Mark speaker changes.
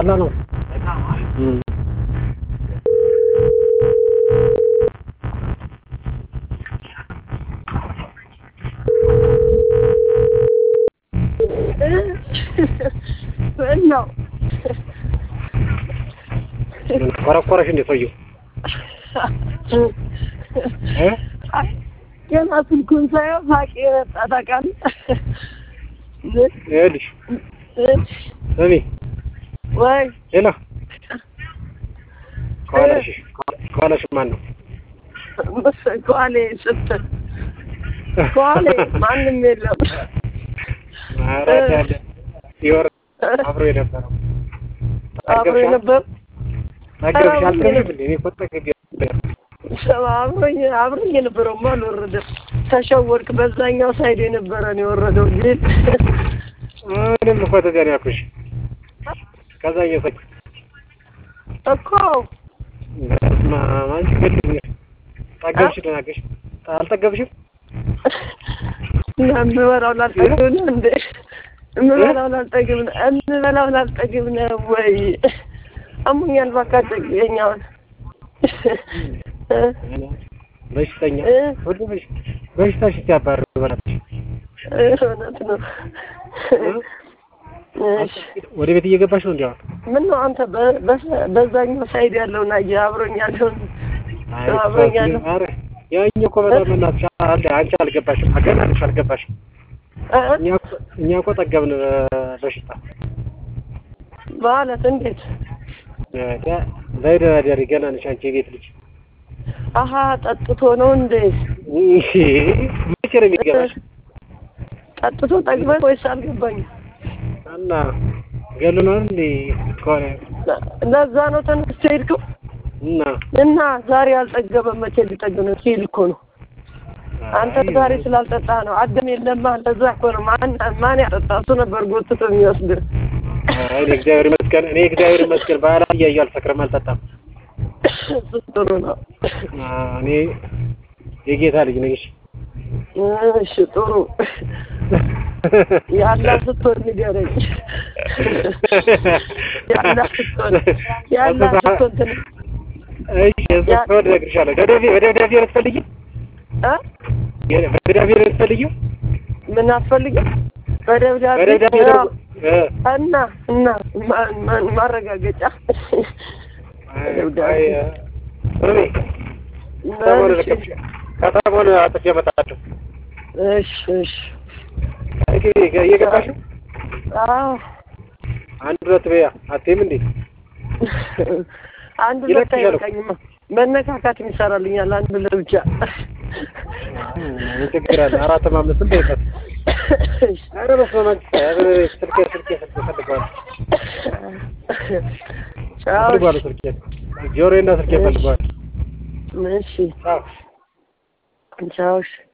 Speaker 1: ቀላል ነው። እም።
Speaker 2: ምነው
Speaker 1: ምን ኮረኮረሽ እንደ ሰውዬው እ?
Speaker 2: ገና ስልኩን ሳየው ሳቄ የመጣ ታውቃለህ?
Speaker 1: ይኸውልሽ ስሚ
Speaker 2: ወይ
Speaker 1: ሄሎ ከኋላሽ ከኋላሽ ማን ነው?
Speaker 2: ከኋሌ ስትል ከኋሌ ማንም የለም።
Speaker 1: ኧረ ያለ ይወር አብሮ የነበረው
Speaker 2: አብሮ የነበር
Speaker 1: ነገርሽ አልተገኘም እንዴ? እኔ እኮ ጠግቤ ነበር።
Speaker 2: አብሮኝ አብሮኝ የነበረውማ አልወረደም። ተሸወድክ። በዛኛው ሳይድ የነበረ ነው የወረደው ግን
Speaker 1: ምንም እኮ ተዚያ ነው ያልኩሽ። ከዛ እየሰች
Speaker 2: እኮ
Speaker 1: በስመ አብ አንቺ ገድልኝ ጠገብሽ ደናገሽ አልጠገብሽም?
Speaker 2: የምበላው ላልጠግብ ነው እንዴ? የምበላው ላልጠግብ ነው የምበላው ላልጠግብ ነው ወይ? አሞኛል እባክህ አጠግበኝ አሁን
Speaker 1: በሽተኛ
Speaker 2: እ?
Speaker 1: ሁሉ በሽ በሽታሽ ሲያባርር በላትሽ
Speaker 2: እውነት ነው። እሺ
Speaker 1: ወደ ቤት እየገባሽ ነው እንዲያው
Speaker 2: ምን ነው አንተ በ- በ- በዛኛው ሳይድ ያለውን አየህ? አብሮኝ ያለውን አብሮኝ ያለው
Speaker 1: ኧረ ያኛው እኮ በጣም እናትሽ አለ አንቺ አልገባሽም አገናንሽ አልገባሽም
Speaker 2: እ?
Speaker 1: እኛ እኮ እኛ እኮ ጠገብን በሽታ
Speaker 2: ማለት እንዴት?
Speaker 1: ዘይደራደሪ ገና ነሽ አንቺ የቤት ልጅ
Speaker 2: አሀ ጠጥቶ ነው እንዴ?
Speaker 1: መቼ ነው የሚገባሽ
Speaker 2: ጠጥቶ ጠግበህ ወይስ አልገባኝም።
Speaker 1: እና ገሉናል እንዴ ከሆነ
Speaker 2: ለዛ ነው ተነስቶ ሄድከው
Speaker 1: እና
Speaker 2: እና ዛሬ አልጠገበም መቼ ሊጠግብ ነው ሲል እኮ ነው። አንተ ዛሬ ስላልጠጣህ ነው። አደም የለማ ለዛ እኮ ነው። ማን ማን ያጠጣ? እሱ ነበር ጎትቶ የሚወስድ።
Speaker 1: አይ እኔ እግዚአብሔር ይመስገን እኔ እግዚአብሔር ይመስገን ባህላ እያየሁ አልሰክርም አልጠጣም
Speaker 2: እሱ ጥሩ ነው።
Speaker 1: አ፣ እኔ የጌታ ልጅ ነኝ እሺ
Speaker 2: እሺ ጥሩ ያላ ስትሆን ንገረኝ። ያላ ስትሆን ያላ ስትሆን ትን
Speaker 1: እሺ እሱ ከወደ እነግርሻለሁ ደብዳቤ በደብዳቤ ነው የምትፈልጊው
Speaker 2: እ
Speaker 1: በደብዳቤ ነው የምትፈልጊው
Speaker 2: ምን አትፈልግም? በደብዳቤ
Speaker 1: በደብዳቤ
Speaker 2: ያው
Speaker 1: ነው እ
Speaker 2: እና እና ማ- ማ- ማረጋገጫ
Speaker 1: አይ ስሚ ከተማውን ልቀሽ ከተማውን አጥፌ እመጣለሁ
Speaker 2: እሺ እሺ
Speaker 1: እየገባሽ ነው
Speaker 2: አዎ
Speaker 1: አንድ ሁለት በያ አትይም እንዴ
Speaker 2: አንድ ሁለት
Speaker 1: ይለቅሻል እኮ።
Speaker 2: አይበቃኝማ መነካካት ይሰራልኛል አንድ ሁለት ብቻ
Speaker 1: ምን ችግር አለ አራትም አምስትም በይበት ኧረ በስመ አብ ኧረ ስልኬ ስልኬ ስልኬ እፈልገዋለሁ
Speaker 2: ቻው
Speaker 1: እፈልገዋለሁ ስልኬ ጆሮዬና ስልኬ እፈልገዋለሁ
Speaker 2: እሺ
Speaker 1: ቻው
Speaker 2: ቻው እሺ